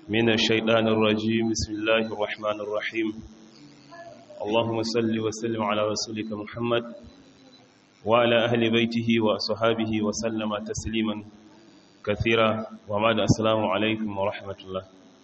من الشيطان الرجيم بسم الله الرحمن الرحيم اللهم صل وسلم على رسولك محمد وعلى أهل بيته وأصحابه وسلم تسليما كثيرا وبعد السلام عليكم ورحمة الله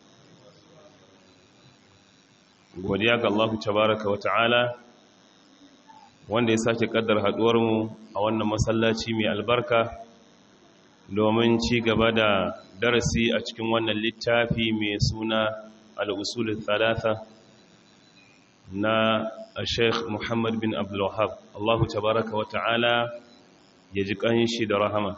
godiya ga Allah tabaraka wa ta'ala wanda ya sake kaddar mu a wannan masallaci mai albarka domin ci gaba da darasi a cikin wannan littafi mai suna al'usulun talata na sheikh muhammad bin abdullahab allahu tabaraka wa ta'ala ya ji ƙanshi da rahama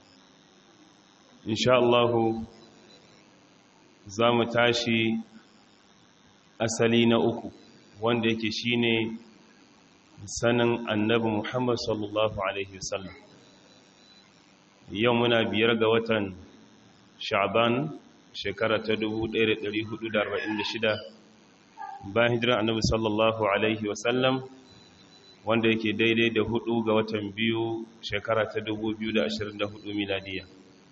insha allahu za mu tashi asali na uku wanda yake shine sanin annabi muhammad sallallahu alaihi wasallam yau muna biyar ga watan sha'ban shekara ta 1446 bayan hijirar annabi sallallahu alaihi wasallam wanda yake daidai da hudu ga watan biyu shekara ta 2024 miladiya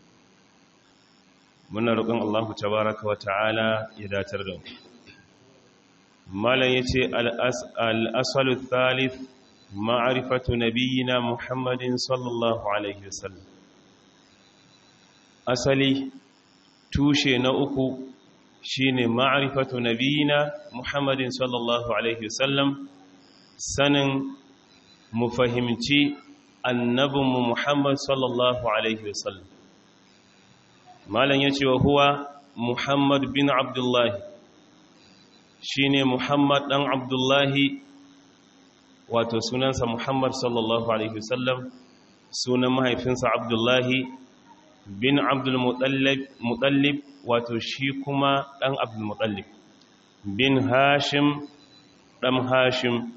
muna roƙon allahu tabaraka wa ta'ala ya datar da mu malam ya ce al'asalu thalith ma'arifatu nabiyina muhammadin sallallahu alaihi wasallam asali tushe na uku shine ma'rifatu nabiyina Muhammadin sallallahu alaihi wasallam sanin mu fahimci annabinmu Muhammad sallallahu alaihi wasallam malan yace wa huwa Muhammad bin Abdullah shine Muhammad dan Abdullah wato sunansa Muhammad sallallahu alaihi wasallam sunan mahaifinsa Abdullahi bin abdulmutallib wato shi kuma ɗan abdulmutallib bin hashim ɗan hashim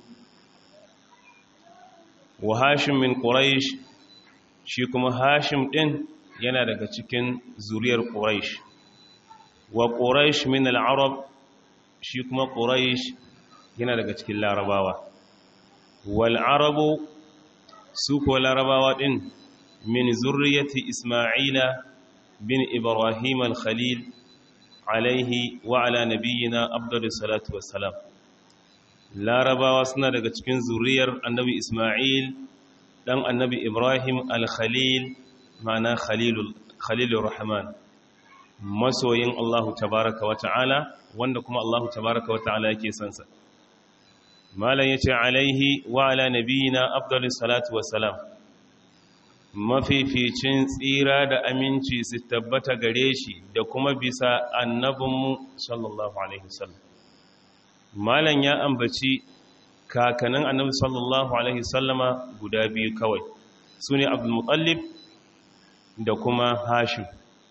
wa hashim min ƙuraish shi kuma hashim ɗin yana daga cikin zuriyar ƙuraish wa ƙuraish min al'arab shi kuma ƙuraish yana daga cikin larabawa wal arabu su ko larabawa ɗin من زرية إسماعيل بن إبراهيم الخليل عليه وعلى نبينا أفضل الصلاة والسلام لا ربا وسنا daga cikin zuriyar annabi Isma'il dan annabi Ibrahim al-Khalil ma'ana Khalilul Khalilur Rahman masoyin Allah tabaaraka wa ta'ala wanda kuma Allah tabaaraka wa ta'ala yake son sa malan yace alaihi wa ala nabiyina afdalus salatu wassalam mafificin tsira da aminci su tabbata gare shi da kuma bisa annabinmu sallallahu alaihi wasallam malam ya ambaci kakanin annabi sallallahu alaihi wasallama guda biyu kawai su ne abdulmutallib da kuma hashim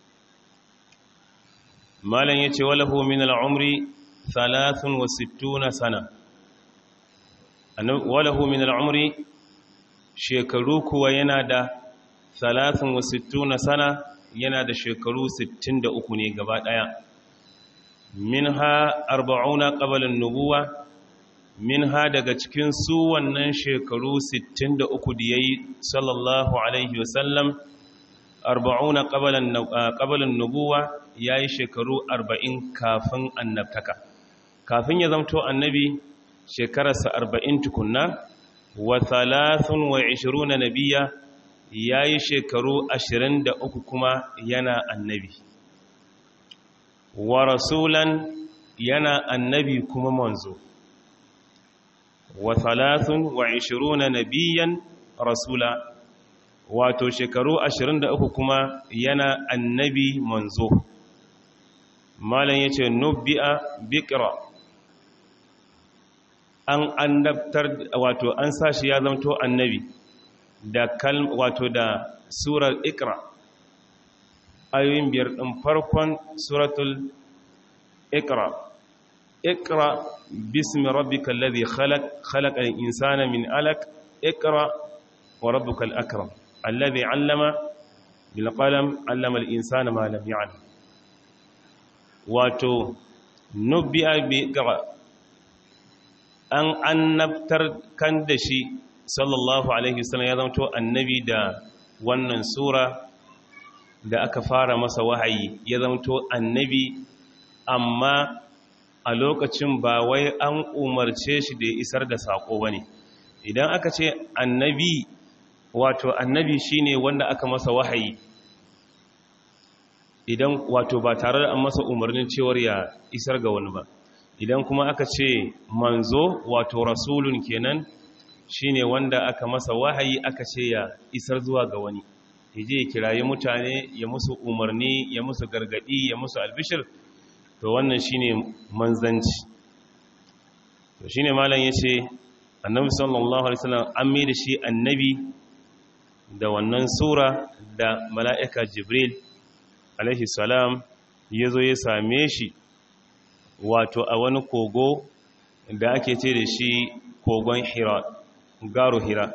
malam ya ce walahu min al'umri 63 sana walahu min al'umri shekaru kuwa yana da salatin wa sittuna sana yana da shekaru 63 ne gaba daya minha arba'una qabla an-nubuwa minha daga cikin su wannan shekaru 63 da yayi sallallahu alaihi wasallam arba'una qabla qabla an-nubuwa yayi shekaru 40 kafin annabtaka kafin ya zamto annabi shekararsa 40 tukunna wa 23 nabiyya ya yi shekaru ashirin da uku kuma yana annabi wa rasulan yana annabi kuma manzo wa thalathun wa ishiruna nabiyan rasula wato shekaru ashirin da uku kuma yana annabi manzo malam ya ce nubbi'a bikira an annabtar wato an sashi ya zamto annabi da kalm wato da surar ikra ayoyin biyar ɗin farkon suratul ikra ikra bismi rabbikal ladhi khalaq khalaqal insana min alaq ikra wa rabbukal akram alladhi 'allama bil qalam 'allama al insana ma lam ya'lam wato nubbi'a bi ikra an annabtar kan da shi sallallahu alaihi wasallam ya zama to annabi da wannan sura da aka fara masa wahayi ya zama to annabi amma a lokacin ba wai an umarce shi da ya isar da saƙo ba ne idan aka ce annabi wato annabi shine wanda aka masa wahayi idan wato ba tare da an masa umarnin cewar ya isar ga wani ba idan kuma aka ce manzo wato rasulun kenan shine wanda aka masa wahayi aka ce ya isar zuwa ga wani yaje ya kirayi mutane ya musu umarni ya musu gargadi ya musu albishir to wannan shine manzanci to shine malam yace annabi sallallahu alaihi wasallam an mai da shi annabi da wannan sura da mala'ika jibril alaihi salam ya zo ya same shi wato a wani kogo da ake ce da shi kogon hira garo hira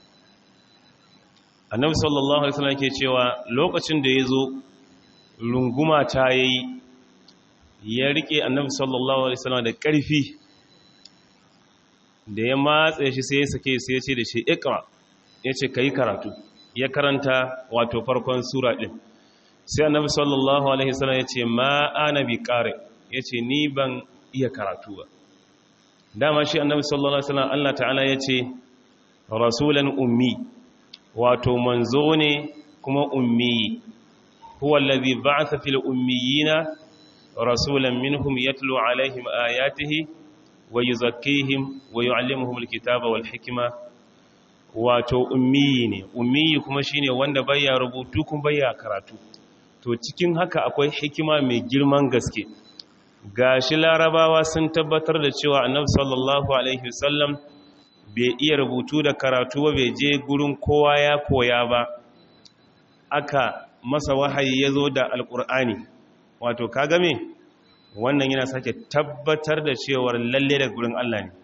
annabi sallallahu alaihi wasallam ke cewa lokacin da ya zo runguma ta yayi ya rike annabi sallallahu alaihi wasallam da ƙarfi da ya matsa shi sai ya sake sai ya ce da shi ikra ya ce ka yi karatu ya karanta wato farkon sura ɗin sai annabi sallallahu alaihi wasallam ya ce ma ana bi ƙare ya ce ni ban iya karatu ba dama shi annabi sallallahu alaihi wasallam Allah ta'ala ya ce rasulan ummi wato manzo ne kuma ummi huwa allazi ba'atha fil ummiyina rasulan minhum yatlu alaihim ayatihi wa yuzakkihim wa yu'allimuhum alkitaba wal hikma wato ummi ne ummi kuma shine wanda baya rubutu kuma baya karatu to cikin haka akwai hikima mai girman gaske gashi larabawa sun tabbatar da cewa annabi sallallahu alaihi wasallam bai iya rubutu da karatu ba bai je gurin kowa ya koya ba aka masa wahayi ya zo da alkur'ani wato kaga me wannan yana sake tabbatar da cewar lalle da gurin Allah ne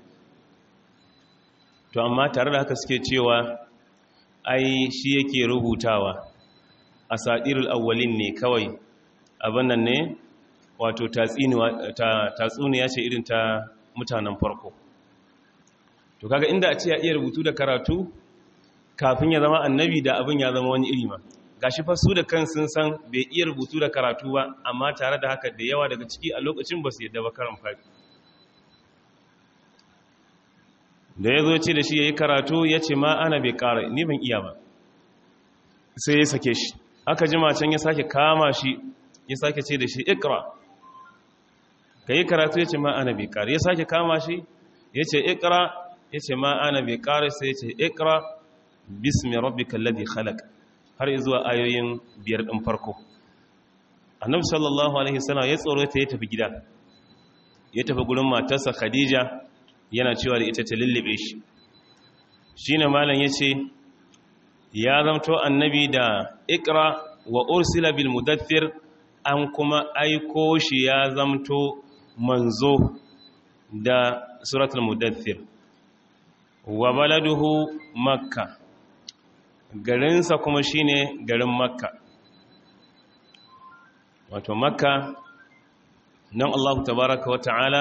to amma tare da haka suke cewa ai shi yake rubutawa asadirul awwalin ne kawai abin nan ne wato tatsuniya ce irin ta mutanen farko to kaga inda a ce ya iya rubutu da karatu kafin ya zama annabi da abin ya zama wani iri ma gashi fa su da kan sun san bai iya rubutu da karatu ba amma tare da haka da yawa daga ciki a lokacin ba su yadda ba karan fari da ya zo ce da shi ya yi karatu ya ce ma ana bai kara ni ban iya ba sai ya sake shi aka jima can ya sake kama shi ya sake ce da shi ikra ka yi karatu ya ce ma ana bai kara ya sake kama shi ya ce ikra ya ce ma ana bai kara sai ya ce ikra bismi rabbika alladhi khalaq har zuwa ayoyin biyar din farko annabi sallallahu alaihi wasallam ya tsoro ta ya tafi gida ya tafi gurin matarsa khadija yana cewa da ita ta lullube shi shine malam yace ya zamto annabi da ikra wa ursila bil mudaththir an kuma aiko shi ya zamto manzo da suratul mudaththir wa baladuhu makka garinsa kuma shine garin makka wato makka nan allahu tabaraka wa ta'ala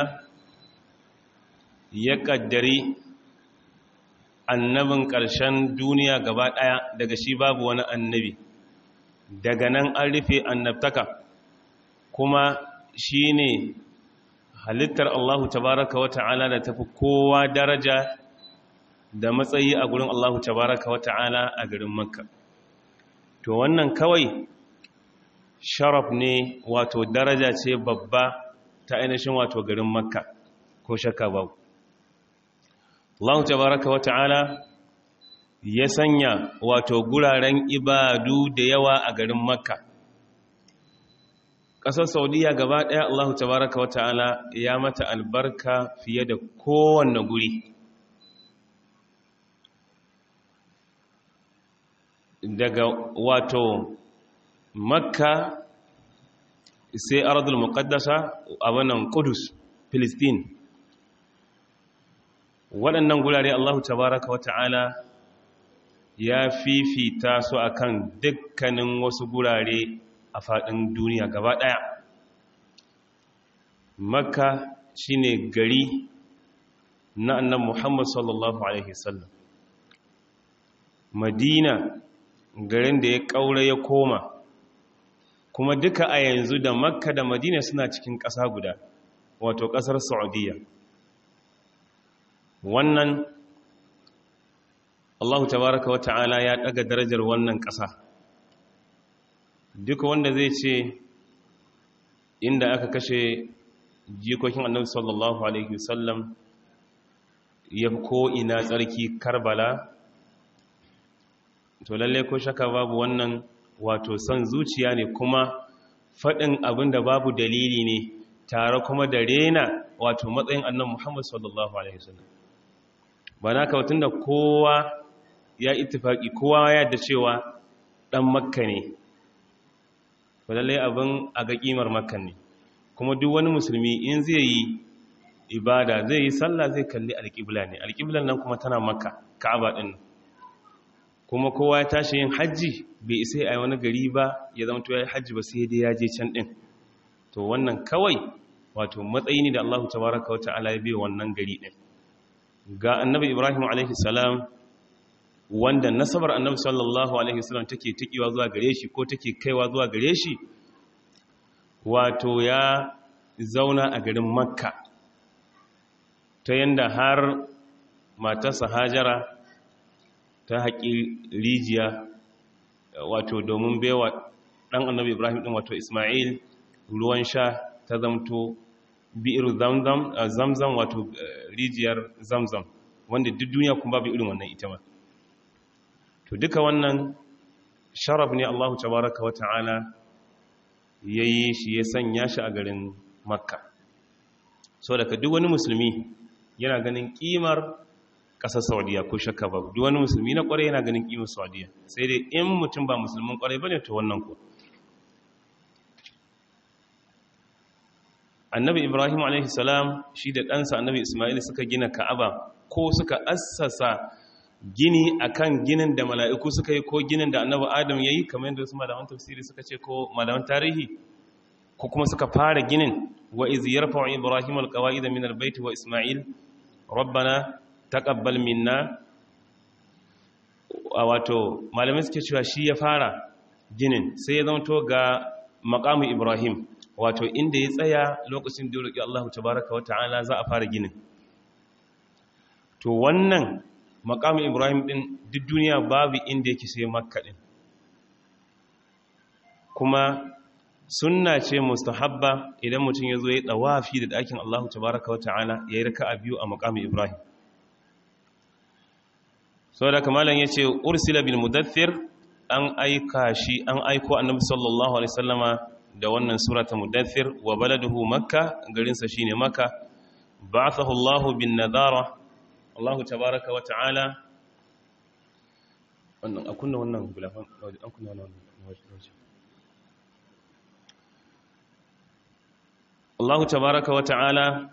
ya kaddari annabin ƙarshen duniya gaba ɗaya daga shi babu wani annabi daga nan an rufe annabtaka kuma shi ne halittar allahu tabaraka wa ta'ala da tafi kowa daraja da matsayi a gurin allahu tabaraka wa ta'ala a garin makka to wannan kawai sharaf ne wato daraja ce babba ta ainihin wato garin makka ko shakka babu Allah tabaraka wa ta'ala ya sanya wato guraren ibadu da yawa a garin Makka. Ƙasar Saudiya gaba ɗaya Allah tabaraka wa ta'ala ya mata albarka fiye da kowanne guri. Daga wato Makka sai Ardul Muqaddasa a wannan Qudus, Filistin. waɗannan gurare Allah tabaraka wa ta'ala ya fifita su akan dukkanin wasu gurare a faɗin duniya gaba ɗaya makka shine gari na annan muhammad sallallahu alaihi sallam madina garin da ya ƙaura ya koma kuma duka a yanzu da makka da madina suna cikin ƙasa guda wato ƙasar saudiya wannan allahu tabaraka wa ta'ala ya ɗaga darajar wannan ƙasa duka wanda zai ce inda aka kashe jikokin annabi sallallahu alaihi wasallam ya ko ina tsarki karbala to lalle ko shaka babu wannan wato son zuciya ne kuma faɗin abin da babu dalili ne tare kuma da rena wato matsayin annan muhammad sallallahu alaihi wasallam ba na kawatun da kowa ya ittifaki kowa ya da cewa ɗan makka ne to lalle abin a ga ƙimar makka ne kuma duk wani musulmi in zai yi ibada zai yi sallah zai kalli alƙibla ne alƙiblan nan kuma tana makka ka'aba ɗin kuma kowa ya tashi yin hajji bai isa a wani gari ba ya zama to ya yi hajji ba sai dai ya je can ɗin to wannan kawai wato matsayi ne da Allah tabaraka wa ta'ala ya biya wannan gari ɗin ga annabi Ibrahim alaihi salam wanda nasabar annabi sallallahu alaihi wasallam take tikiwa zuwa gare shi ko take kaiwa zuwa gare shi wato ya zauna a garin makka ta yanda har matarsa hajara ta haƙi rijiya wato domin bewa ɗan annabi ibrahim ɗin wato ismail ruwan sha ta zamto bi'ir zamzam wato rijiyar zamzam wanda duk duniya kuma babu irin wannan ita ma to duka wannan sharaf ne allahu tabaraka wa ta'ala ya yi shi ya sanya shi a garin makka so daga duk wani musulmi yana ganin kimar ƙasar saudiya ko shakka ba duk wani musulmi na ƙwarai yana ganin kimar saudiya sai dai in mutum ba musulmin ƙwarai ba ne to wannan ku annabi ibrahim a.s. shi da ɗansa annabi ismail suka gina ka'aba ko suka assasa gini akan ginin da mala'iku suka yi ko ginin da annabi adam ya yi kamar yadda wasu malaman tafsiri suka ce ko malaman tarihi ko kuma suka fara ginin wa izi yarfa ibrahim alqawaid min albayt wa isma'il rabbana taqabbal minna wato malamai suke cewa shi ya fara ginin sai ya zama to ga maqamu ibrahim wato inda ya tsaya lokacin da ya roki Allah tabaaraka wa ta'ala za a fara ginin to wannan makamin ibrahim din duk duniya babu inda yake sai makka din kuma sunna ce mustahabba idan mutum ya zo ya tsawafi da ɗakin allahu tabaraka wa ta'ala ya yi raka a biyu a makamin ibrahim sau da kamalan ya ce ursila bil mudathir an aika shi an aiko annabi sallallahu alaihi sallama da wannan surata mudathir wa baladuhu makka garinsa shine makka ba'athahu allahu bin nadara Allah tabaraka wa ta'ala wannan a kunna wannan gulafan an kunna wannan waje Allah tabaraka wa ta'ala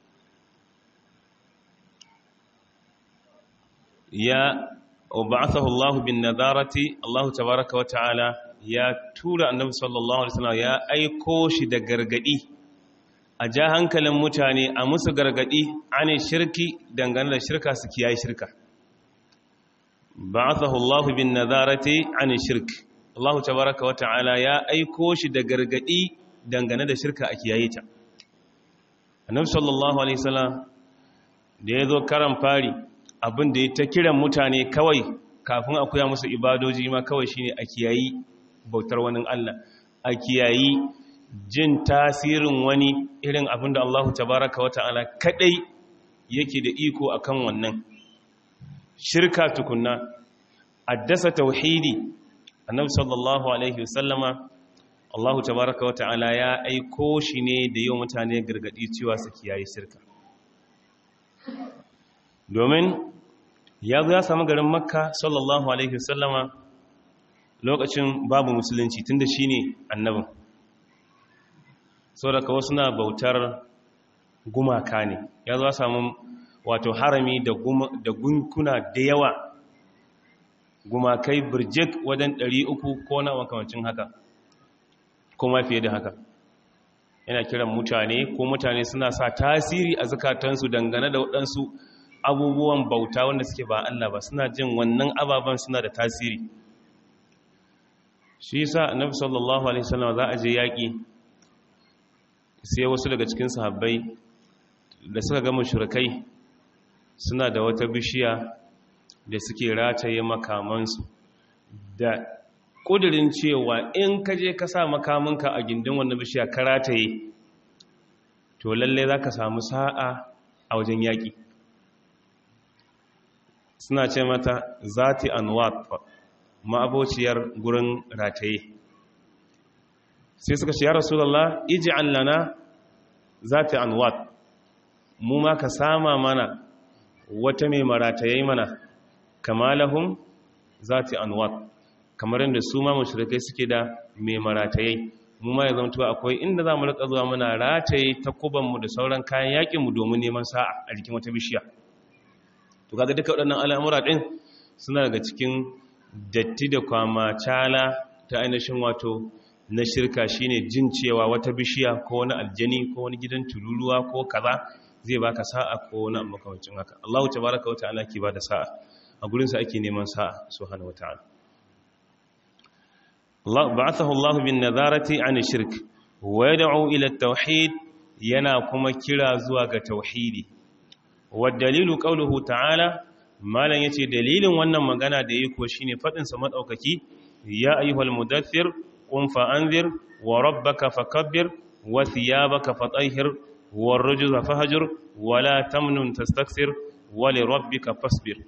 ya ba'athahu Allah bin nadarati Allah tabaraka wa ta'ala ya tura annabi sallallahu alaihi wasallam ya aiko shi da gargadi a ja hankalin mutane a musu gargadi ane shirki dangane da shirka su kiyaye shirka ba'athahu Allahu bin nazarati ane shirk Allahu tabaraka wa ta'ala ya aiko shi da gargadi dangane da shirka a kiyaye ta Annabi sallallahu alaihi wasallam da yazo karan fari abin da ya ta kiran mutane kawai kafin a koya musu ibadoji ma kawai shine a kiyayi bautar wani Allah a kiyayi jin tasirin wani irin abin da Allah tabaraka wa ta'ala kadai yake da iko akan wannan shirka tukunna addasa tauhidi annabi sallallahu alaihi wasallama Allah tabaraka wa ta'ala ya aiko shi ne da yau mutane gargadi cewa su kiyaye shirka domin ya zo ya samu garin makka sallallahu alaihi wasallama lokacin babu musulunci tunda shine annabin sau daga wasu na bautar gumaka ne ya zo samu wato harami da gunkuna da yawa gumakai birjik wajen 300 ko na makamancin haka kuma fiye da haka yana kiran mutane ko mutane suna sa tasiri a zukatansu dangane da waɗansu abubuwan bauta wanda suke ba Allah ba suna jin wannan ababen suna da tasiri shi sa annabi sallallahu alaihi wasallam za a je yaƙi sai wasu daga cikin sahabbai da suka ga mushrikai suna da wata bishiya da suke rataye makamansu da ƙudurin cewa in ka je ka sa makamanka a gindin wannan bishiya ka rataye to lalle za ka samu sa'a a wajen yaƙi suna ce mata zati anwat ma'abociyar gurin rataye sai suka ce ya rasulallah iji allana zati anwat mu ma ka sama mana wata mai marataye mana kamalahum zati anwat kamar yadda su ma mushrikai suke da mai marataye mu ma ya zanto akwai inda za mu rika zuwa muna rataye takubanmu da sauran kayan yakinmu domin neman sa'a a jikin wata bishiya to kaga duka waɗannan al'amura ɗin suna daga cikin datti da kwama cala ta ainihin wato na shirka shine jin cewa wata bishiya ko wani aljani ko wani gidan tururuwa ko kaza zai baka sa'a ko wani makamancin haka Allahu tabaraka wata'ala ke bada sa'a a gurin sa ake neman sa'a subhanahu wata'ala Allah ba'athahu Allah bin nazarati an shirk wa yad'u ila at-tauhid yana kuma kira zuwa ga tauhidi wa dalilu qawluhu ta'ala malan yace dalilin wannan magana da yake ko shine fadin sa madaukaki ya ayyuhal mudaththir qum fa anzir wa rabbaka fakabbir wa thiyabaka fatahhir war rujza fahjur wa la tamnun tastaksir wa li rabbika fasbir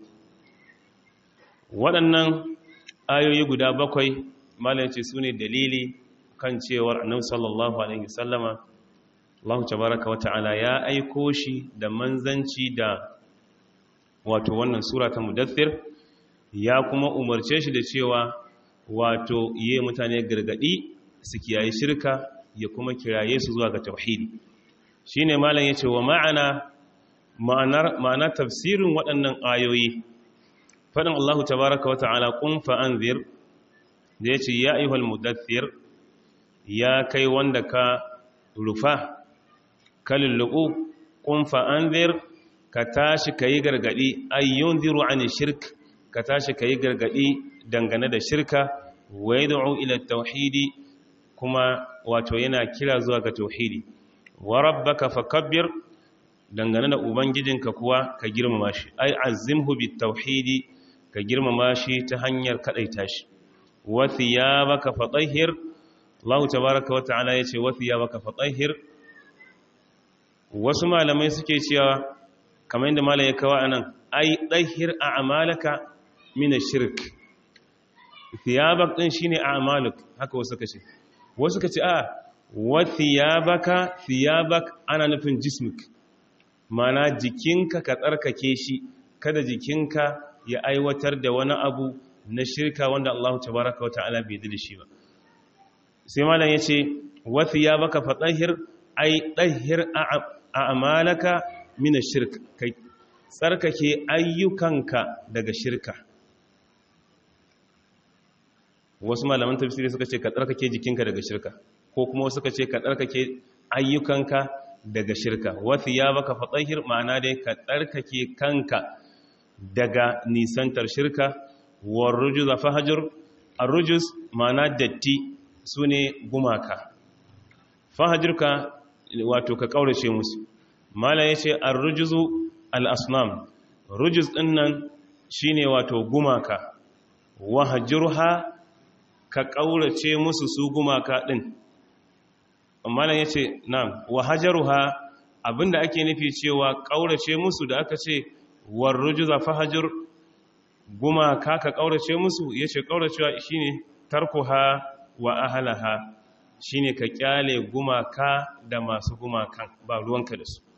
waɗannan ayoyi guda bakwai malan yace sune dalili kan cewar annabi sallallahu alaihi wasallama Allah tabaraka wa ta'ala ya aiko shi da manzanci da wato wannan sura ta mudaththir ya kuma umarce shi da cewa wato yi mutane gargadi su kiyaye shirka ya kuma kiraye su zuwa ga tauhidi shine malam yace wa ma'ana ma'anar ma'ana tafsirin waɗannan ayoyi fadin Allah tabaaraka wa ta'ala qum fa anzir da yace ya ayyuhal mudaththir ya kai wanda ka rufa kallubu qum fa anzir ka tashi kayi gargadi ayyunziru an shirk ka tashi kayi gargadi dangane da shirka wa yad'u ila tauhidi kuma wato yana kira zuwa ga tauhidi wa rabbaka fakabbir dangane da ubangijinka kuwa ka girmama shi ai azimhu bit tauhidi ka girmama shi ta hanyar kadaita shi wa thiyabaka fatahhir Allah tabaaraka wa ta'ala yace wa thiyabaka fatahhir wasu malamai suke cewa kamar yadda malam ya kawo anan ai dahhir a'malaka min ash-shirk thiyabak din shine a'maluk haka wasu suka ce wasu suka ce a wa thiyabaka thiyabak ana nufin jismik mana jikinka ka tsarkake shi kada jikinka ya aiwatar da wani abu na shirka wanda Allah tabaraka wa ta'ala bai da shi ba sai malam yace wa thiyabaka fatahhir ai dahhir a'malaka min ash-shirk kai tsarkake ayyukanka daga shirka wasu malaman tafsiri suka ce ka tsarkake jikinka daga shirka ko kuma suka ce ka tsarkake ayyukanka daga shirka wasu ya baka fatsahir ma'ana dai ka tsarkake kanka daga nisantar shirka war rujuz fahajur ar-rujuz ma'ana datti sune gumaka fahajurka wato ka kaurace musu mala yace ar-rujuzu al-asnam rujuz dinnan shine wato gumaka wahjurha ka ƙaurace musu su gumaka ɗin amma nan ya ce nan wa hajaruha abinda ake nufi cewa ƙaurace musu da aka ce warruju za fa hajar gumaka ka ƙaurace musu ya ce ƙauracewa shi ne tarkuha wa ahalaha shi ne ka ƙyale gumaka da masu gumakan ba ruwanka da su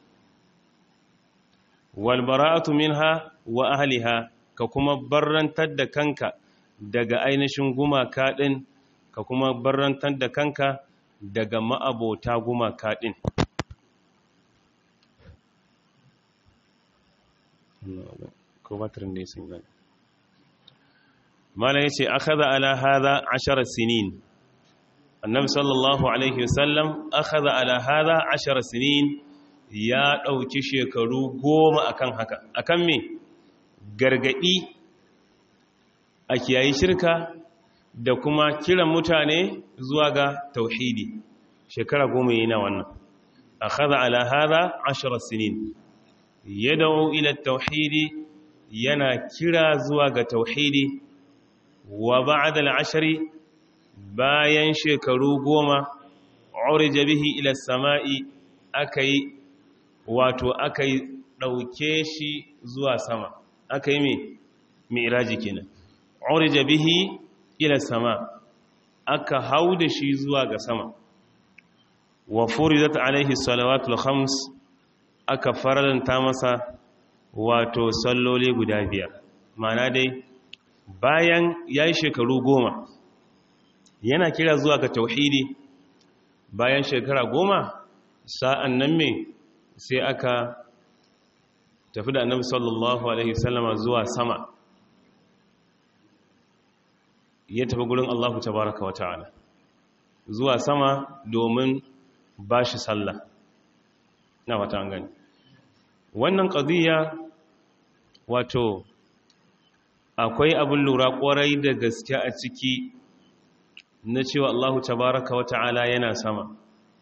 walbara'atu minha wa ahaliha ka kuma barrantar da kanka daga ainihin gumaka ɗin ka kuma barrantar da kanka daga ma'abota gumaka ɗin mala ya ce aka za ala haza ashirar sinin annabi sallallahu alaihi wasallam aka za ala haza ashirar sinin ya ɗauki shekaru goma akan haka akan me gargaɗi a kiyayi shirka da kuma kiran mutane zuwa ga tauhidi shekara goma yana wannan akhadha ala hadha 10 sinin yad'u ila tauhidi yana kira zuwa ga tauhidi wa ba'da al-ashri bayan shekaru goma urija bihi ila samai akai wato akai dauke shi zuwa sama akai me mi'raji kenan urija bihi ila sama aka hauda shi zuwa ga sama wa furidat alaihi salawatul khams aka faranta masa wato salloli guda biyar mana dai bayan ya yi shekaru goma yana kira zuwa ga tauhidi bayan shekara goma sa'an nan me sai aka tafi da annabi sallallahu alaihi sallama zuwa sama ya tafi gurin Allahu tabaraka wa ta'ala zuwa sama domin ba shi sallah na wata an gani wannan ƙadiyya wato akwai abin lura ƙwarai da gaske a ciki na cewa Allahu tabaraka wa ta'ala yana sama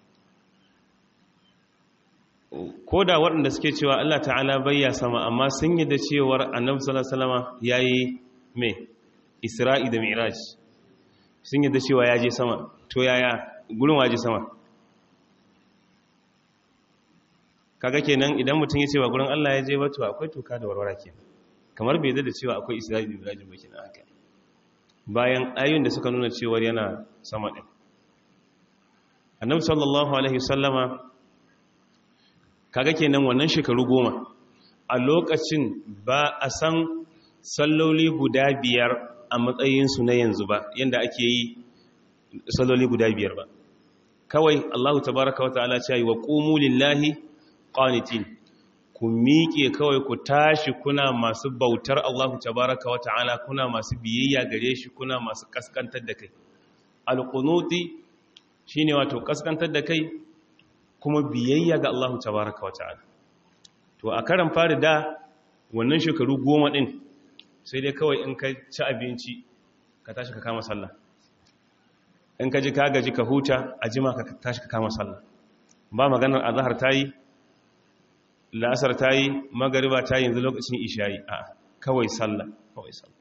ko da waɗanda suke cewa Allah ta'ala bayya sama amma sun yi da cewar annabi sallallahu alaihi wasallam yayi me isra'i da mi'raj sun yi da cewa ya je sama to yaya gurin waje sama kaga kenan idan mutum ya ce wa gurin Allah ya je wato akwai toka da warwara kenan kamar bai da cewa akwai isra'i da mi'raj ba kenan haka bayan ayoyin da suka nuna cewa yana sama din annabi sallallahu alaihi wasallama kaga kenan wannan shekaru goma a lokacin ba a san salloli guda biyar a matsayinsu na yanzu ba yadda ake yi salloli guda biyar ba kawai Allahu tabaraka wa ta'ala ce wa qumu lillahi qanitin ku miƙe kawai ku tashi kuna masu bautar Allahu tabaraka wa ta'ala kuna masu biyayya gare shi kuna masu kaskantar da kai alqunuti shine wato kaskantar da kai kuma biyayya ga Allahu tabaraka wa ta'ala to a karan fari da wannan shekaru goma din sai dai kawai in ka ci abinci ka tashi ka kama sallah in ka ji ka gaji ka huta a jima ka tashi ka kama sallah ba maganar azhar tayi la'asar tayi magariba tayi yanzu lokacin isha'i a kawai sallah kawai sallah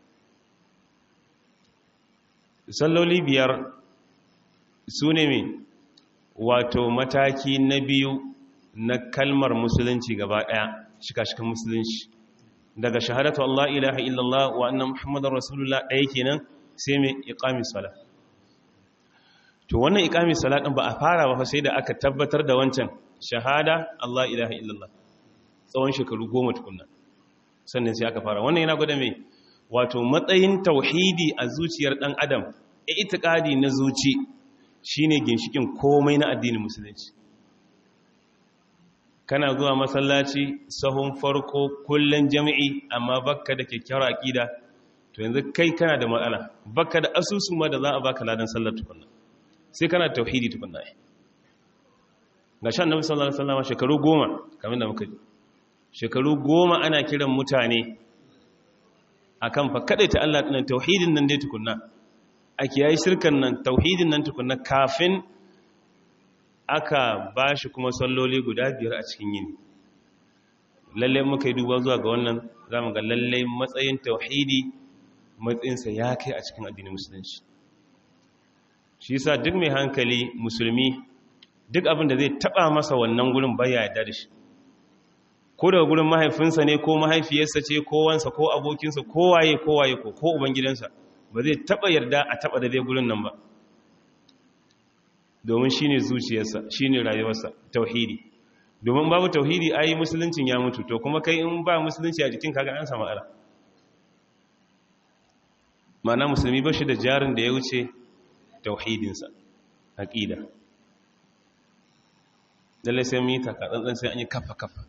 salloli biyar su ne mai wato mataki na biyu na kalmar musulunci gaba ɗaya shika-shikan musulunci daga shahadatu Allah ilaha illallah wa annan muhammadar rasulullah ɗaya kenan sai mai iqami sala to wannan iqami sala ɗin ba a fara ba sai da aka tabbatar da wancan shahada Allah ilaha illallah tsawon shekaru goma tukunna sannan sai aka fara wannan yana gwada mai wato matsayin tauhidi a zuciyar ɗan adam itiqadi na zuci shine ginshikin komai na addinin musulunci kana zuwa masallaci sahun farko kullun jami'i amma bakka da kyakkyawar aqida to yanzu kai kana da matsala bakka da asusun ma da za a baka ladan sallar tukunna sai kana da tauhidi tukunna ga shan nabi sallallahu alaihi wasallam shekaru goma kamar da muka ji shekaru goma ana kiran mutane akan fa ta Allah dinan tauhidin nan dai tukunna ake yayi shirkan nan tauhidin nan tukunna kafin aka ba shi kuma salloli guda biyar a cikin yini lallai muka yi duba zuwa ga wannan za mu ga lallai matsayin tauhidi matsayinsa ya kai a cikin addinin musulunci shi yasa duk mai hankali musulmi duk abin da zai taba masa wannan gurin baya yarda da shi ko daga gurin mahaifinsa ne ko mahaifiyarsa ce ko wansa ko abokinsa ko waye ko waye ko ko ubangidansa ba zai taba yarda a taba da dai gurin nan ba domin shi ne zuciyarsa shi ne rayuwarsa tauhidi domin babu tauhidi ayi musuluncin ya mutu to kuma kai in ba musulunci a jikin kaga an samu ala mana musulmi ba shi da jarin da ya wuce tauhidinsa aƙida lallai sai mu yi takatsantsan sai an yi kafa-kafa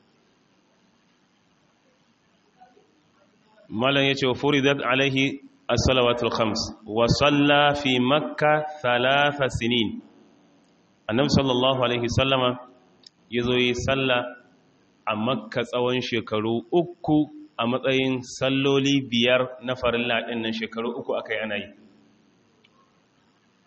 malam ya ce wa furidat alaihi as-salawatul khams wa salla fi makka thalatha sinin annabi sallallahu alaihi sallama yazo yi salla a makka tsawon shekaru uku a matsayin salloli biyar na farilla din nan shekaru uku akai ana yi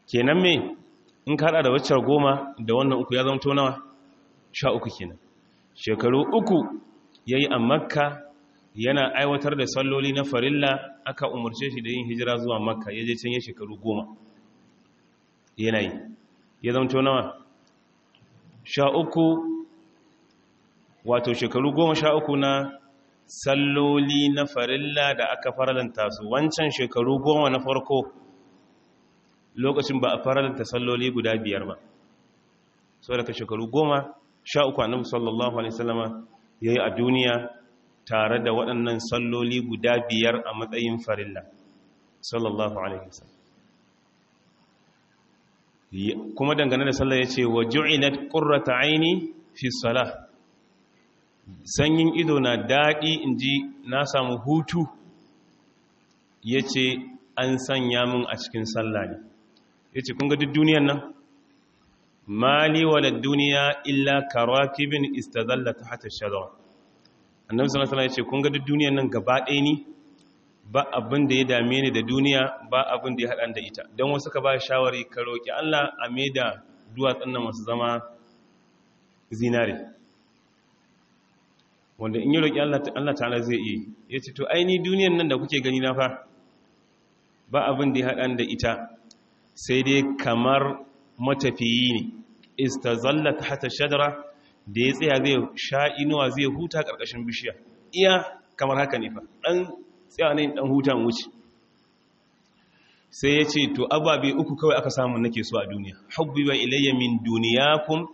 kenan me in ka hada da waccar goma da wannan uku ya zama to nawa sha uku kenan shekaru uku ya yi a makka yana aiwatar da salloli na farilla aka umarce shi da yin hijira zuwa makka ya je can ya shekaru goma yana yi ya zama to nawa sha uku wato shekaru goma sha uku na salloli na farilla da aka faralanta su wancan shekaru goma na farko lokacin ba a faralanta salloli guda biyar ba sau daga shekaru goma sha uku annabi sallallahu alaihi wasallama ya yi a duniya tare da waɗannan salloli guda biyar a matsayin farilla sallallahu alaihi wasallam kuma dangane da sallah ya ce wa ju'ilat qurrata aini fi salah sanyin ido na daɗi in ji na samu hutu ya ce an sanya min a cikin sallah ne ya ce kun ga duk duniyan nan mali wala duniya illa karakibin istazalla ta hata shadawa annabi sallallahu alaihi ya ce kun ga duk duniyan nan gaba ɗaya ni ba abin da ya dame ni da duniya ba abin da ya haɗa da ita don wasu ka ba shawari ka roƙi Allah a mai da duwatsun nan masu zama zinare wanda in yi roƙi Allah ta'ala zai iya ya ce to aini duniyan nan da kuke gani na fa ba abin da ya haɗa da ita sai dai kamar matafiyi ne istazalla ta hata shadara da ya tsaya zai sha inuwa zai huta ƙarƙashin bishiya iya kamar haka ne fa ɗan tsaya ne ɗan hutan wuce sai ya ce to ababe uku kawai aka samu nake so a duniya hubbi wa ilayya min duniyakum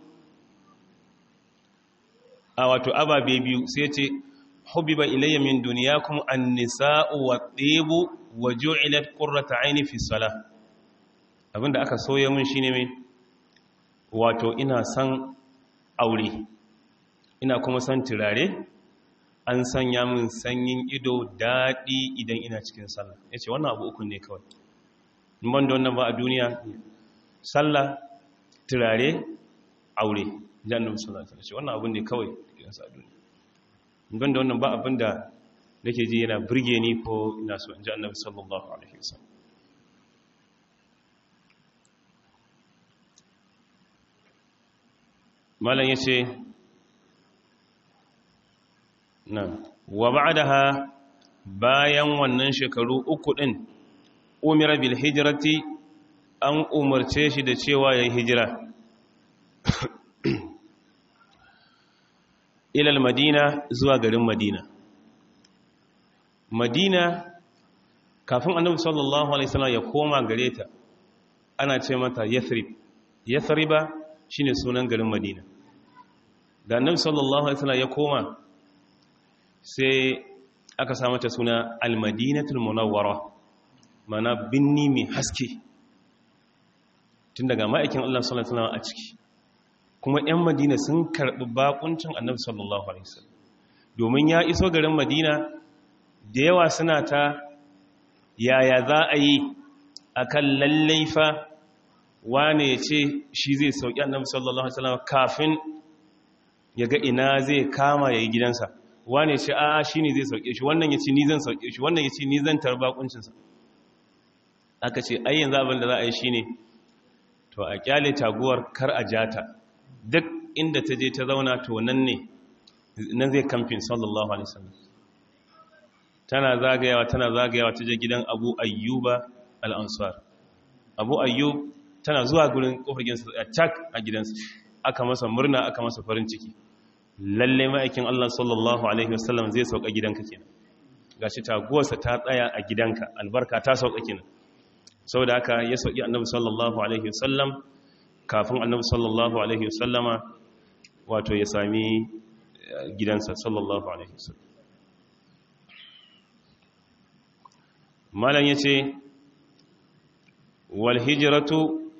a wato ababe biyu sai ce hubbiba ilayya min dunyakum an-nisa'u wat-tibu wa ju'ilat qurratu 'aini fi salah abinda aka soya mun shine mai wato ina san aure ina kuma san turare an sanya min sanyin ido dadi idan ina cikin sallah yace wannan abu uku ne kawai ban da wannan ba a duniya sallah turare aure jannan sallallahu alaihi wasallam wannan abin ne kawai da sa duniya ban da wannan ba abin da nake ji yana burge ni ko ina so in ji annabi sallallahu alaihi wasallam malam yace na wa ba'daha bayan wannan shekaru uku din umira bil hijrati an umarce shi da cewa yayi hijira ilal madina zuwa garin madina madina kafin annabi sallallahu alaihi wasallam ya koma gare ta ana ce mata yathrib yathriba shine sunan garin madina da annabi sallallahu alaihi wasallam ya koma sai aka sa mata suna al-madinatul munawwara mana binni mai haske tun daga ma'aikin Allah sallallahu alaihi wasallam a ciki kuma 'yan madina sun karɓi bakuncin annabi sallallahu alaihi wasallam domin ya iso garin madina da yawa suna ta yaya za a yi a kan lallaifa wane ya ce shi zai sauƙi annabi sallallahu alaihi wasallam kafin ya ga ina zai kama ya yi gidansa wane ce a shi ne zai sauƙe shi wannan ya ce ni zan sauƙe shi wannan ya ce ni zan tarba kuncinsa aka ce ayyan zaɓin da za a yi shi ne to a kyale taguwar kar a jata duk inda ta je ta zauna to nan ne nan zai kamfin sallallahu alaihi wasallam tana zagayawa tana zagayawa ta je gidan abu ayyuba al'ansar abu ayyub tana zuwa gurin kofar gidansa a cak a gidansa aka masa murna aka masa farin ciki lalle ma'aikin Allah sallallahu alaihi wasallam zai sauka gidanka kenan gashi taguwarsa ta tsaya a gidanka albarka ta sauka kenan saboda haka ya sauki annabi sallallahu alaihi wasallam kafin annabi sallallahu alaihi wasallama wato ya sami gidansa sallallahu alaihi wasallam malam yace wal hijratu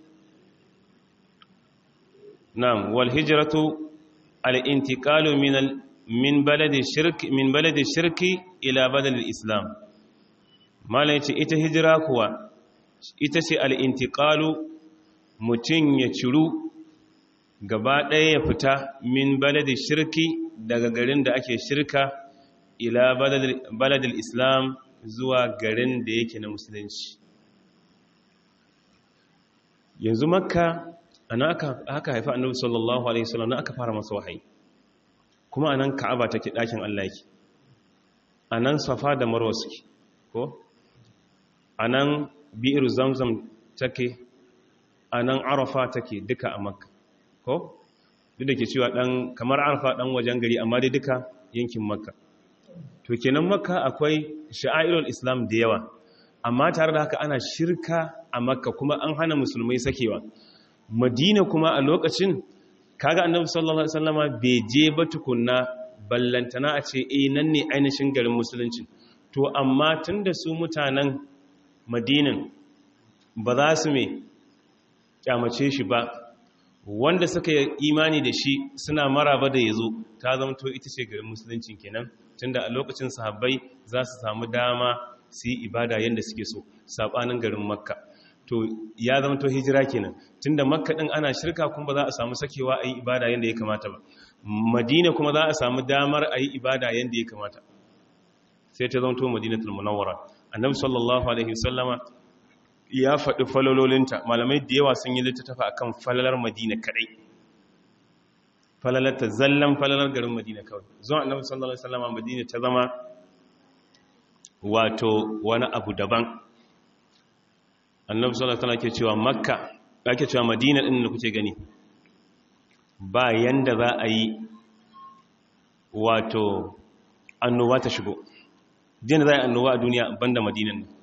na'am wal hijratu al intiqalu min al min baladi shirk min baladi shirki ila baladi islam malam yace ita hijira kuwa ita ce al intiqalu mutum ya ciru gaba ɗaya ya fita min baladin shirki daga garin da ake shirka ila baladin islam zuwa garin da yake na musulunci yanzu makka ana aka aka haifa annabi sallallahu alaihi wasallam na aka fara masa wahayi kuma anan ka'aba take dakin Allah yake anan safa da marwa suke ko anan bi'ir zamzam take anan arafa take duka a makka ko duk da ke cewa dan kamar arafa dan wajen gari amma dai duka yankin makka to kenan makka akwai sha'airul islam da yawa amma tare da haka ana shirka a makka kuma an hana musulmai sakewa madina kuma a lokacin kaga annabi sallallahu alaihi wasallama bai je ba tukunna ballantana a ce eh nan ne ainihin garin musulunci to amma tunda su mutanen madinan ba za su me kyamace shi ba wanda suka yi imani da shi suna maraba da yazo ta zamto ita ce garin musulunci kenan tunda a lokacin sahabbai za su samu dama su yi ibada yadda suke so sabanin garin makka to ya zama to hijira kenan tunda makka din ana shirka kuma ba za a samu sakewa a yi ibada yadda ya kamata ba madina kuma za a samu damar a yi ibada yadda ya kamata sai ta zama to madinatul munawwara annabi sallallahu alaihi wasallama ya faɗi falalolinta malamai da yawa sun yi littattafa akan falalar madina kadai falalar ta zallan falalar garin madina kawai zuwa annabi sallallahu alaihi wasallama madina ta zama wato wani abu daban annabi sallallahu alaihi ke cewa makka ake cewa madina din da kuke gani ba yanda za a yi wato annoba ta shigo din za a yi annoba a duniya banda madinan nan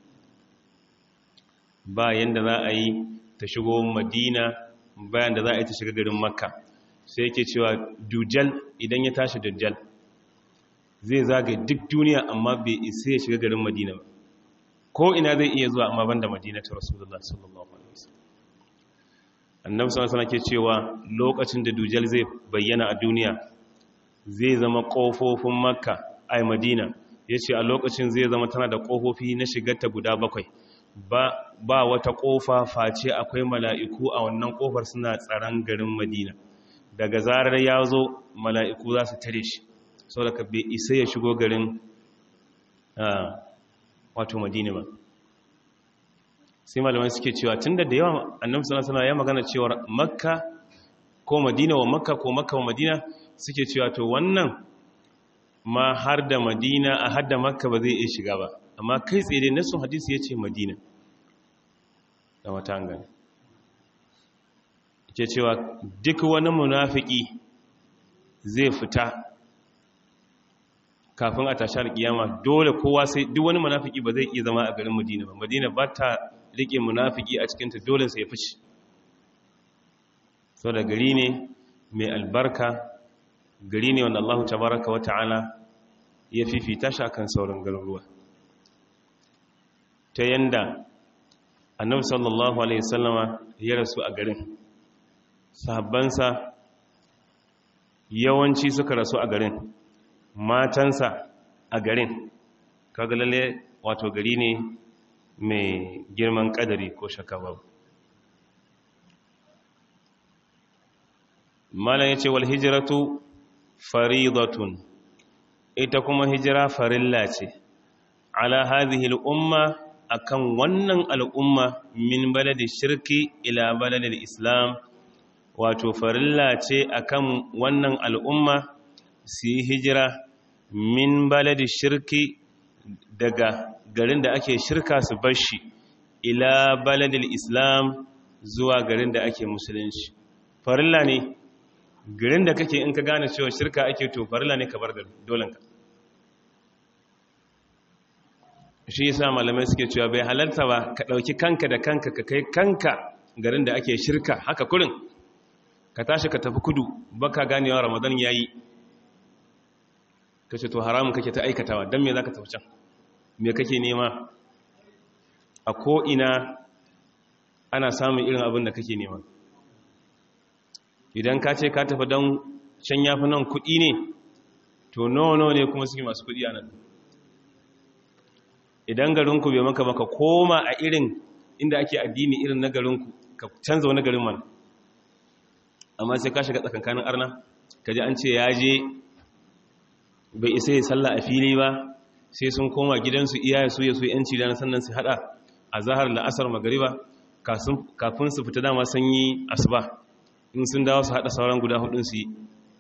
ba yanda za a yi ta shigo madina bayan da za a yi ta shiga garin makka sai yake cewa dujal idan ya tashi dujal zai zagaye duk duniya amma bai isa ya shiga garin madina ba ko ina zai iya zuwa amma banda madina ta rasulullah sallallahu alaihi wasallam annabi sallallahu alaihi ke cewa lokacin da dujal zai bayyana a duniya zai zama kofofin makka ai madina yace a lokacin zai zama tana da kofofi na shigarta guda bakwai ba ba wata kofa face akwai mala'iku a wannan kofar suna tsaron garin madina daga zarar ya zo mala'iku za su tare shi sau da ka bai isa ya shigo garin wato madina ba sai malamai suke cewa tun da da yawa annabi sana ya magana cewar makka ko madina wa makka ko makka wa madina suke cewa to wannan ma har da madina a har da makka ba zai iya shiga ba amma kai tsaye dai nasu hadisi ya ce madina da wata gani ke cewa duk wani munafiki zai fita kafin a tashar kiyama dole kowa sai duk wani munafiki ba zai iya zama a garin Madina ba Madina ba ta rike munafiki a cikin ta dole sai ya fice so da gari ne mai albarka gari ne wanda Allah tabaraka wa ta'ala ya fifita shi akan sauran garuruwa ta yanda annabi sallallahu alaihi wasallama ya rasu a garin sahabbansa yawanci suka rasu a garin matansa a garin kaga lalle wato gari ne mai girman kadari ko shakka babu malam yace wal hijratu faridatun ita kuma hijira farilla ce ala hadhihi al umma akan wannan al'umma min baladi shirki ila baladil islam wato farilla ce akan wannan al'umma su yi hijira min baladi shirki daga garin da ake shirka su bashi ila baladil islam zuwa garin da ake musulunci farilla ne garin da kake in ka gane cewa shirka ake to farilla ne ka bar da dolanka shi yasa malamai suke cewa bai halarta ba ka ɗauki kanka da kanka ka kai kanka garin da ake shirka haka kurin ka tashi ka tafi kudu baka ganewa ramadan yayi kace to haramun kake ta aikatawa dan me zaka tafi can me kake nema a ko ina ana samun irin abin da kake nema idan ka ce ka tafi dan can yafi nan kudi ne to nawa nawa ne kuma suke masu kudi a nan idan garinku bai maka maka koma a irin inda ake addini irin na garinku ka canza wani garin mana amma sai ka shiga tsakankanin arna ka ji an ce ya je bai isa ya salla a fili ba sai sun koma gidansu iyaye su ya su yanci da sannan su hada a zahar la'asar magariba kafin su fita dama sun yi asuba in sun dawo su haɗa sauran guda hudun su yi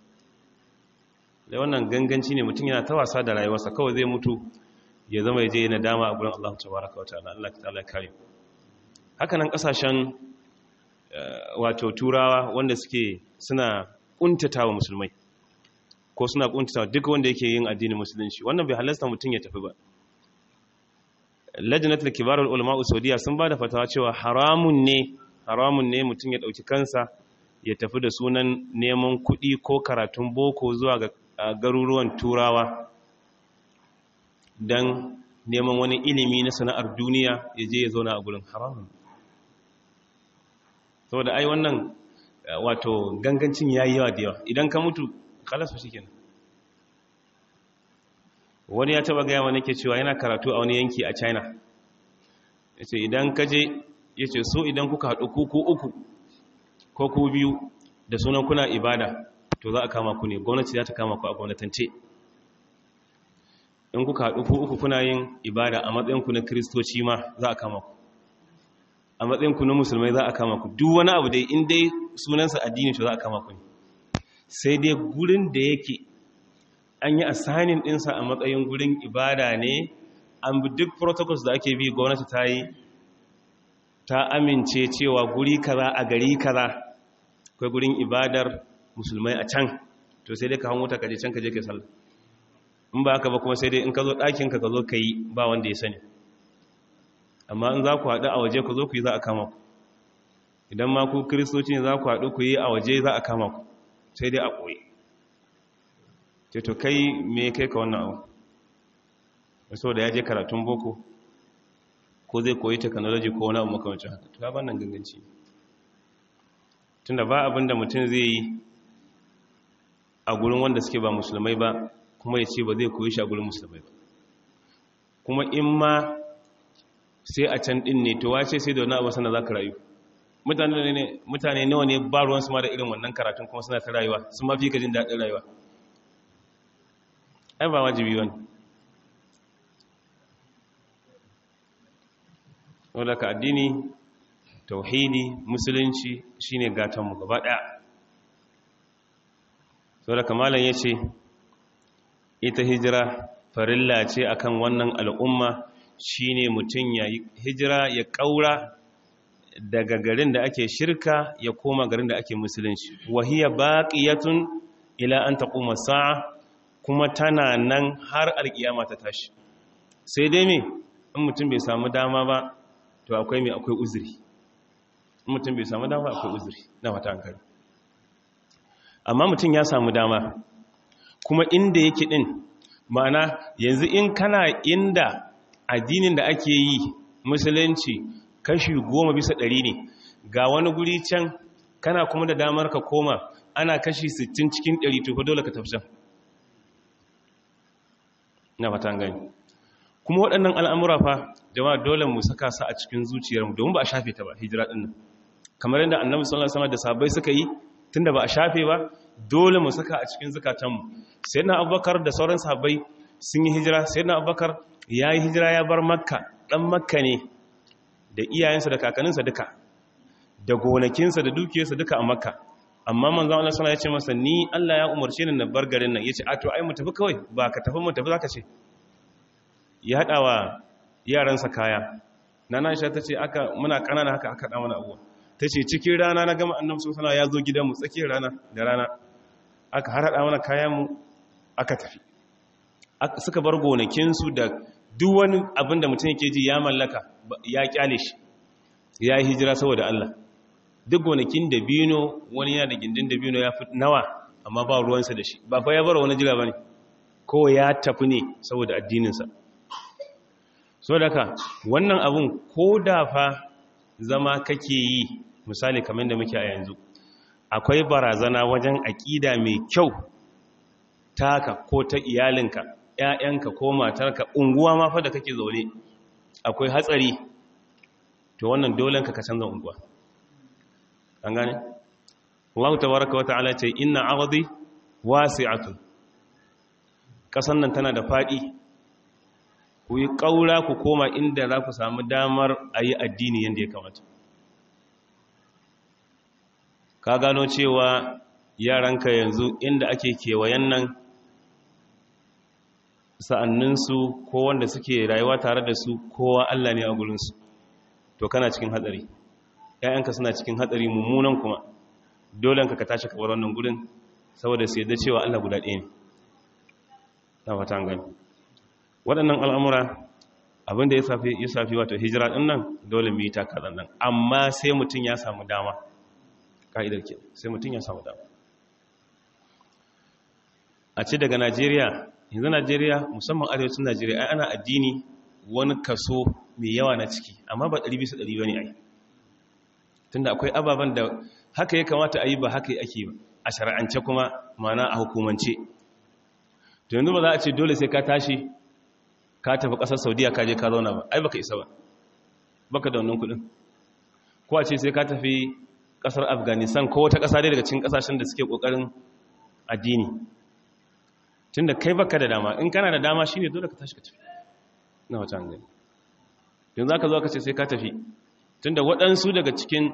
da wannan ganganci ne mutum yana ta wasa da rayuwarsa kawai zai mutu ya zama ya je yana dama a gurin Allah tabaraka wa ta'ala Allah ta'ala kare haka nan kasashen wato turawa wanda suke suna kuntatawa musulmai ko suna kuntatawa duk wanda yake yin addinin musulunci wannan bai halasta mutum ya tafi ba lajnatul kibarul ulama saudiya sun bada fatawa cewa haramun ne haramun ne mutum ya dauki kansa ya tafi da sunan neman kuɗi ko karatun boko zuwa ga garuruwan turawa don neman wani ilimi na sana'ar duniya ya je ya zauna a gurin haramun saboda ai wannan wato gangancin ya yi yawa da yawa idan ka mutu kalasu shi kenan wani ya taba gaya wani ke cewa yana karatu a wani yanki a china ya ce idan ka je ya ce so idan kuka haɗu kuku uku ko ku biyu da sunan kuna ibada to za a kama ku ne gwamnati za ta kama ku a gwamnatance in kuka haɗu ku uku kuna yin ibada a matsayinku na kiristoci ma za a kama ku a matsayinku na musulmai za a kama ku duk wani abu dai in dai sunansa addini to za a kama ku ne sai dai gurin da yake an yi assigning ɗinsa a matsayin gurin ibada ne an bi duk protocols da ake bi gwamnati ta yi ta amince cewa guri kaza a gari kaza akwai gurin ibadar musulmai a can to sai dai ka hango ta kaje can kaje kai sallah in ba haka ba kuma sai dai in ka zo ɗakin ka ka zo ka yi ba wanda ya sani amma in za ku haɗu a waje ku zo ku yi za a kama ku idan ma ku kiristoci ne za ku haɗu ku yi a waje za a kama ku sai dai a koyi ce to kai me kai ka wannan abu so da ya je karatun boko ko zai koyi technology ko wani abu makamacin haka to ban nan ganganci tunda ba abin da mutum zai yi a gurin wanda suke ba musulmai ba kuma ya ce ba zai koyi shi a gurin musulmai ba kuma in ma sai a can din ne to wace sai da wani abu sana za ka rayu mutane nawa ne ba ruwansu ma da irin wannan karatun kuma suna ta rayuwa sun mafi ka jin daɗin rayuwa ai ba wajibi wani wadda ka addini tauhidi musulunci shine gatanmu gaba ɗaya wadda kamalan ya ce ita hijira farilla ce akan wannan al'umma shine mutum ya hijira ya ƙaura daga garin da ake shirka ya koma garin da ake musulunci wahiya baqiyatun ila an taquma sa'a kuma tana nan har alkiyama ta tashi sai dai me in mutum bai samu dama ba to akwai me akwai uzuri in mutum bai samu dama akwai uzuri na wata hankali amma mutum ya samu dama kuma inda yake din ma'ana yanzu in kana inda addinin da ake yi musulunci kashi goma bisa ɗari ne ga wani guri can kana kuma da damar ka koma ana kashi sittin cikin ɗari to dole ka tafi can na fatan gani kuma waɗannan al'amura fa jama'a dole mu saka su a cikin zuciyarmu domin ba a shafe ta ba hijira ɗin nan kamar yadda annabi sallallahu alaihi wasallam da sahabbai suka yi tunda ba a shafe ba dole mu saka a cikin zukatanmu sayyidina abubakar da sauran sahabbai sun yi hijira sayyidina abubakar ya yi hijira ya bar makka ɗan makka ne da iyayensa da kakanninsa duka da gonakinsa da dukiyarsa duka a makka amma manzon Allah sallallahu alaihi wasallam ya ce masa ni Allah ya umarce ni na bar garin nan yace a to ai mu tafi kawai ba ka tafi mu tafi zaka ce ya hada wa yaransa kaya nana Aisha tace aka muna kanana haka aka da mana abuwa tace cikin rana na gama annabi sallallahu alaihi wasallam ya zo gidanmu tsakiyar rana da rana aka har hada mana kayan mu aka tafi suka bar gonakinsu da duk wani abin da mutum yake ji ya mallaka ya kyale shi ya yi hijira saboda Allah duk gonakin da bino wani yana da gindin da bino ya fi nawa amma ba ruwansa da shi ba fa ya bar wani jira ba ne ko ya tafi ne saboda addininsa so daga wannan abun ko da fa zama kake yi misali kamar da muke a yanzu akwai barazana wajen aƙida mai kyau taka ko ta iyalinka ‘ya'yanka ko matarka unguwa ma fa da kake zaune akwai hatsari to wannan dolenka ka canza unguwa an gane? Allah ta baraka wata ala ce ina arzi wasi'atun ƙasan nan tana da faɗi ku yi ƙaura ku koma inda za ku samu damar a yi addini yadda ya kamata ka gano cewa yaranka yanzu inda ake kewayen nan sa'anninsu ko wanda suke rayuwa tare da su kowa Allah ne a gurinsu to kana cikin hatsari ‘ya'yanka suna cikin hatsari mummunan kuma dole ka ka tashi kabar wannan gurin saboda sai da cewa Allah guda ɗaya ne na fata gani waɗannan al'amura abinda ya safi wato hijira ɗin nan dole mu yi takarar nan amma sai mutum ya samu dama ka'idar ke sai mutum ya samu dama a ce daga najeriya yanzu najeriya musamman arewacin najeriya ai ana addini wani kaso mai yawa na ciki amma ba 100 100 ba ne ai tunda akwai ababen da haka ya kamata a yi ba haka ake a shara'ance kuma mana a hukumance to yanzu ba za a ce dole sai ka tashi ka tafi ƙasar saudiya ka je ka zauna ba ai baka isa ba baka da wannan kudin ko a ce sai ka tafi ƙasar afghanistan ko wata ƙasa dai daga cikin ƙasashen da suke ƙoƙarin addini tun da kai baka da dama in kana da dama shine dole ka tashi ka tafi na wata hangari yanzu za ka zo ka ce sai ka tafi tun da waɗansu daga cikin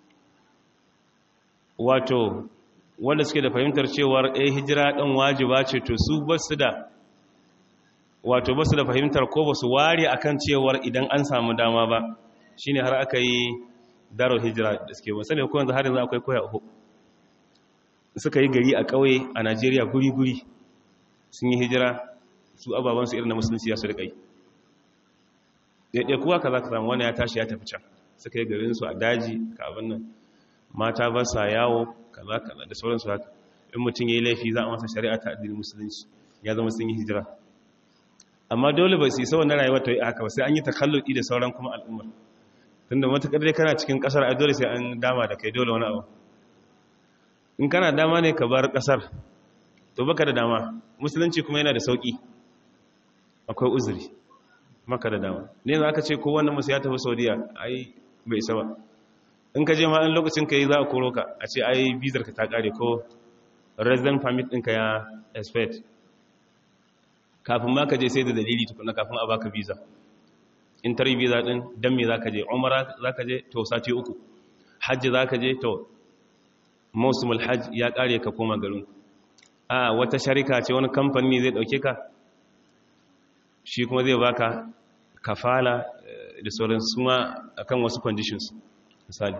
wato wanda suke da fahimtar cewar eh hijira ɗan wajiba ce to su ba su da wato ba su da fahimtar ko ba su ware akan cewar idan an samu dama ba shine har aka yi darar hijira da suke wasu ne ko yanzu har yanzu akwai koya uku suka yi gari a ƙauye a najeriya guri-guri sun yi hijira su ababansu irin na musulunci ya su riƙai ɗaiɗai kuwa ka za ka samu wani ya tashi ya tafi can suka yi garinsu a daji ka abin nan mata ba sa yawo kaza kaza da sauransu haka in mutum ya yi laifi za a masa shari'a ta addinin musulunci ya zama sun yi hijira amma dole ba su yi sauran rayuwa ta yi haka ba sai an yi takalluki da sauran kuma al'ummar tunda matuƙar dai kana cikin ƙasar a dole sai an dama da kai dole wani abu in kana dama ne ka bar ƙasar to baka da dama musulunci kuma yana da sauƙi akwai uzuri maka da dama ne za ka ce ko wannan musu ya tafi saudiya ai bai isa ba in ka je ma in lokacin ka yi za a koro ka a ce ai bizar ka ta ƙare ko resident permit ɗinka ya expect kafin ma ka je sai da dalili tukuna kafin a baka visa in tari visa din dan me zaka je umara zaka je to sati uku hajji zaka je to mawsumul hajj ya kare ka koma garin a wata sharika ce wani kamfani zai dauke ka shi kuma zai baka kafala da sauran suma akan wasu conditions misali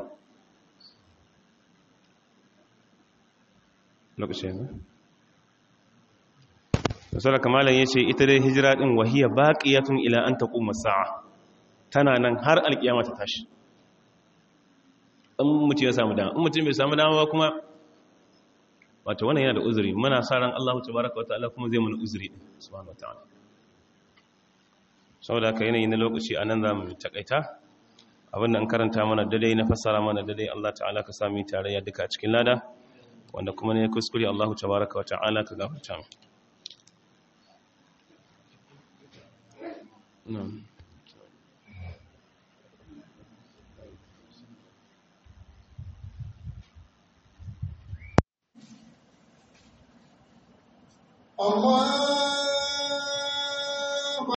lokacin ne Rasula kamalan ya ce ita dai hijira ɗin wahiyar baƙiyatun ila an ta ƙuma sa'a tana nan har alƙiyama ta tashi in mutum ya samu dama in mutum bai samu dama ba kuma wata wannan yana da uzuri muna sa ran Allah ta baraka wa ta'ala kuma zai mana uzuri ɗin subhanahu wa ta'ala saboda haka yanayi na lokaci a nan za mu takaita abinda an karanta mana dadai na fassara mana dadai Allah ta'ala ka sami tarayya duka cikin lada wanda kuma ne kuskure Allah ta baraka wa ta'ala ka gafarta mu نعم الله